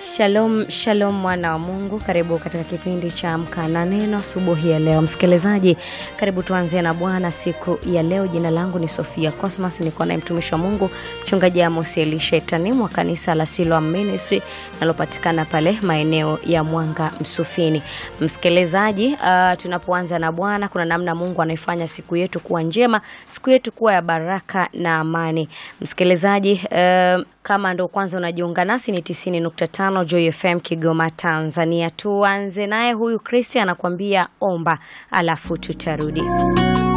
Shalom, shalom mwana wa Mungu, karibu katika kipindi cha Amka na Neno asubuhi ya leo. Msikilizaji, karibu tuanzie na Bwana siku ya leo. Jina langu ni Sofia Cosmas, niko naye mtumishi wa Mungu mchungaji Amos Elisha Itanimu wa kanisa la Siloam Ministry nalopatikana pale maeneo ya Mwanga Msufini. Msikilizaji, uh, tunapoanza na Bwana, kuna namna Mungu anaifanya siku yetu kuwa njema, siku yetu kuwa ya baraka na amani. Msikilizaji, uh, kama ndo kwanza unajiunga nasi ni 90.5 Joy FM Kigoma Tanzania. Tuanze naye huyu Kristi anakuambia omba, alafu tutarudi.